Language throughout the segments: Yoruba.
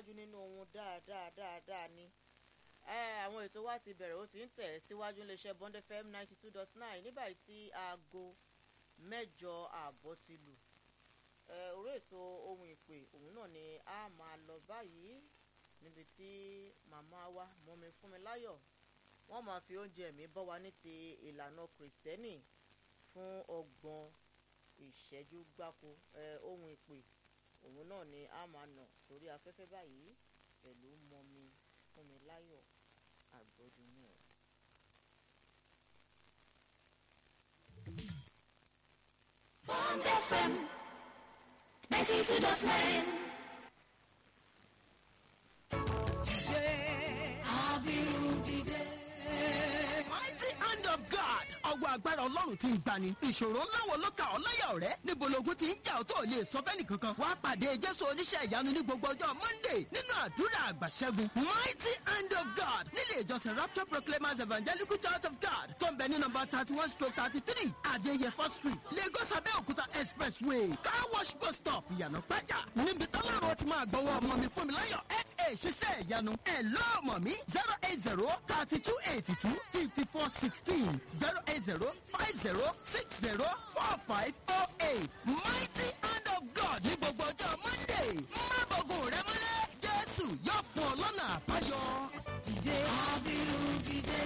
tẹ̀síwájú nínú ohun dáadáa dáadáa ni àwọn ètò wa ti bẹ̀rẹ̀ ó ti ń tẹ̀ síwájú iléeṣẹ́ Bond FM ninety two dot nine nígbà tí aago mẹ́jọ ààbọ̀ ti lù orí ètò ohun ìpè òun náà ni a máa lọ báyìí níbi tí màmá wa mọ́mi fúnmi láyọ̀ wọ́n máa fi oúnjẹ mi bọ́ wa ní ti ìlànà kìrìsìtẹ́nì fún ọgbọ̀n ìṣẹ́jú gbáko ohun ìpè òun náà ni a máa nà sórí afẹ́fẹ́ báyìí pẹ̀lú mọ́mi fúnmi láyọ̀ àgbọ̀dúnú ẹ̀. Bond FM 92.9. Mighty hand of God. Ọwọ́ agbára Ọlọ́run ti ń gbani. Ìṣòro ńlá wo ló ka ọ́ láyà ọ̀rẹ́? Níbo logun ti ń jà ọ́ tó lè sọ fẹ́ni kankan? Wàá pàdé Jésù oníṣẹ́ ìyanu ní gbogbo ọjọ́ Monday nínú àdúrà àgbàṣẹ́gun. Mighty hand of God nílé ìjọsìn Rapture Proclaimers Evangelical Church of God tó ń bẹ ní nọmba thirty one stroke thirty three Adéyẹfọ́ street Lagos Abẹ́òkúta expressway car wash bus stop ìyànà pẹ́jà. Níbi tọ́lọ́run ti máa gbọ́wọ́ ọmọ mi fún mi láyọ̀ ẹ̀ ṣiṣẹ́ ìyanu ẹ̀ lọ́ọ̀mọ̀ mi zero eight zero thirty two eighty two fifty four sixteen zero eight zero five zero six zero four five four eight mighty hand of God ní gbogbo ọjọ́ Monday má bọ̀gùn rẹ mọ́lẹ̀ Jésù yóò fún ọ lọ́nà àbáyọ. dìde abiru dìde.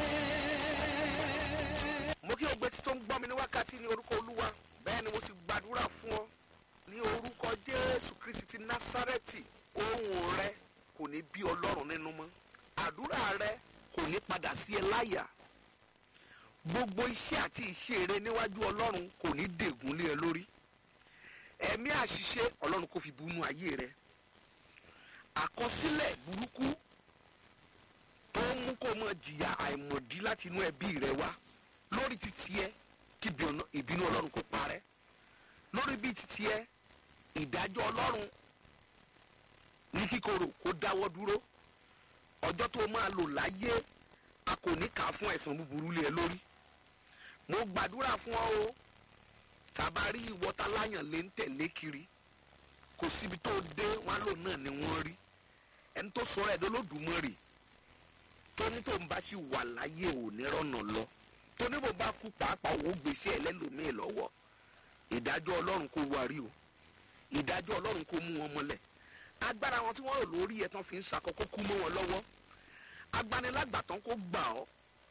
mo kí ọgbẹ́ tí tó ń gbọ́ mi ní wákàtí ní orúkọ olúwa bẹ́ẹ̀ ni mo sì gbàdúrà fún ọ ní orúkọ jésù kristi ti násárẹ́tì ohùn rẹ kò ní bí ọlọ́run nínú mọ́ àdúrà rẹ kò ní padà sí ẹ láyà gbogbo iṣẹ́ àti iṣẹ́ rẹ níwájú ọlọ́run kò ní dègún lé ẹ lórí ẹ̀mí àṣìṣe ọlọ́run kò fi bunú ayé rẹ àkọsílẹ̀ burúkú tó ń mú kó mọ jìyà àìmọ̀dí láti inú ẹbí rẹ wá lórí títí ẹ kí ìbínú ọlọ́run kó parẹ́ lórí bí títí ẹ ìdájọ́ ọlọ́run ní kíkorò kó dáwọ́ dúró ọjọ́ tó máa lò láyé a kò ní kà á fún ẹ̀san búburú lé ẹ lórí mo gbàdúrà fún ọ o tàbá rí ìwọta láyàn lé ń tẹ̀lé kiri kò síbi tó dé wọn lò náà ni wọ́n rí ẹni tó sọ ẹ̀ lọ́lọ́dúnmọ́rì tó ní tó ń bá sì wà láyé ò ní rọ́nà lọ tó ní bó bá kú pàápàá òun gbèsè ẹlẹ́lòmíì lọ́wọ́ ìdájọ́ ọlọ́run kò wárí o ìdájọ́ ọlọ́run kò mú wọn mọ́lẹ̀ agbára wọn tí wọ́n rò lórí ẹ̀ tán fi ń sakọ́kọ́ kú mọ́ wọn lọ́wọ́ agbanilágbàtàn kò gbà ọ́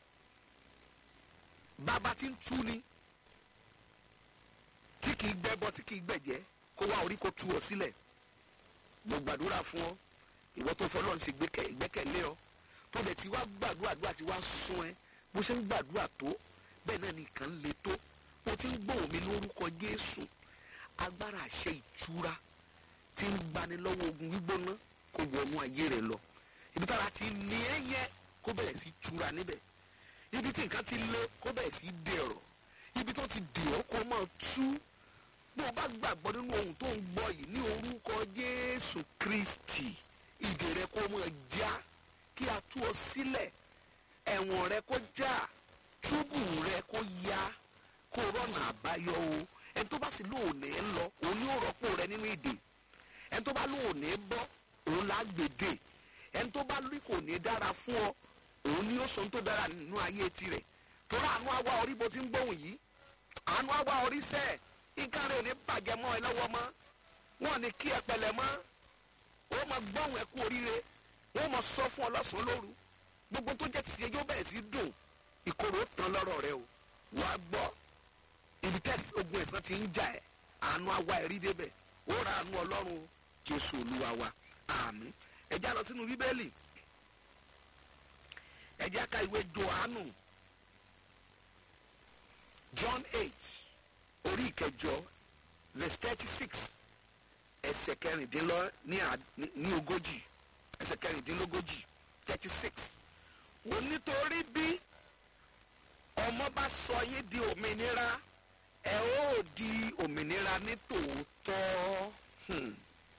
bàbá tí ń tú ni tí kìí gbẹ́bọ tí kìí gbẹ̀jẹ́ kó wá orí kó tú ọ sílẹ̀ mo gbàdúrà fún ọ ìwọ tó fọlọ́ ń ṣe ìgbẹ́kẹ̀lé ọ tó dẹ̀ ti wá gbàdúrà àdúrà ti wá sún ẹ bó ṣe ń gbàdúrà tó bẹ́ẹ̀ náà nìkan le tó mo ti ń gbóhùn mi lórúkọ Jésù agbára àṣẹ ìtura tí ń gbani lọ́wọ́ ogun gbígbóná kó wọnú ayé rẹ lọ ibi tára ti ní ẹ yẹ kó bẹ̀rẹ̀ sí tura níbẹ̀ ibi tí nǹkan ti lé kó bẹ̀rẹ̀ sí dẹ̀rọ̀ ibi tó ti dì ọ́ kó máa tú bó o bá gbàgbọ́ nínú ohun tó ń gbọ́ yìí ní orúkọ Jésù Kristi ìdè rẹ kó máa já kí a tú ọ sílẹ̀ ẹ̀wọ̀n rẹ kó já túbù rẹ kó yá kó rọ̀nà àbáyọ o ẹni tó bá sì lóòní ń lọ òun ni ó rọ́pò rẹ nínú ìdè ẹni tó bá lóòní bọ́ òun là á gbèdè ẹni tó bá lórí kò ní dára fún ọ òun ni ó sọ tó dára nínú ayé tirẹ̀ torí àánú àwa orí bó ti ń gbóhùn yìí àánú àwa orí sẹ́ẹ̀ nǹkan rẹ̀ ò ní bàjẹ́ mọ́ ẹ lọ́wọ́ mọ́ wọn ní kí ẹ pẹ̀lẹ́ mọ́ ó máa gbóhùn ẹ kú oríire wọ́n máa sọ fún ọ lọ́sàn-án lóru gbogbo tó jẹ́ tìṣe yóò bẹ̀rẹ̀ sí dùn ìkorò tán lọ́rọ̀ rẹ o wàá gbọ́ ibi tẹ́sí ogun ẹ̀sán ti ń jà ẹ́ àánú àwa ẹ̀rí débẹ̀ ó ra àánú ọlọ́run jésù olúwa wa àmín ẹ já lọ sínú bíbélì ẹ já ka ìwé johannu john eight orí ìkẹjọ verse thirty six ẹsẹ̀ kẹrìndínlọ́ ní ogójì ẹsẹ̀ kẹrìndínlógójì thirty six wọ́n nítorí bí ọmọ bá sọ yín di òmìnira ẹ ó di òmìnira ní tòótọ́ hmm.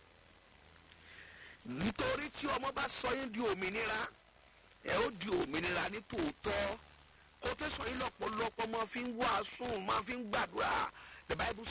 nítorí tí ọmọ bá sọ yín di òmìnira ẹ ó di òmìnira ní tòótọ́ kó tó sọ yín lọ́pọ̀lọpọ̀ máa fi ń wàásù máa fi ń gbàdúrà the bible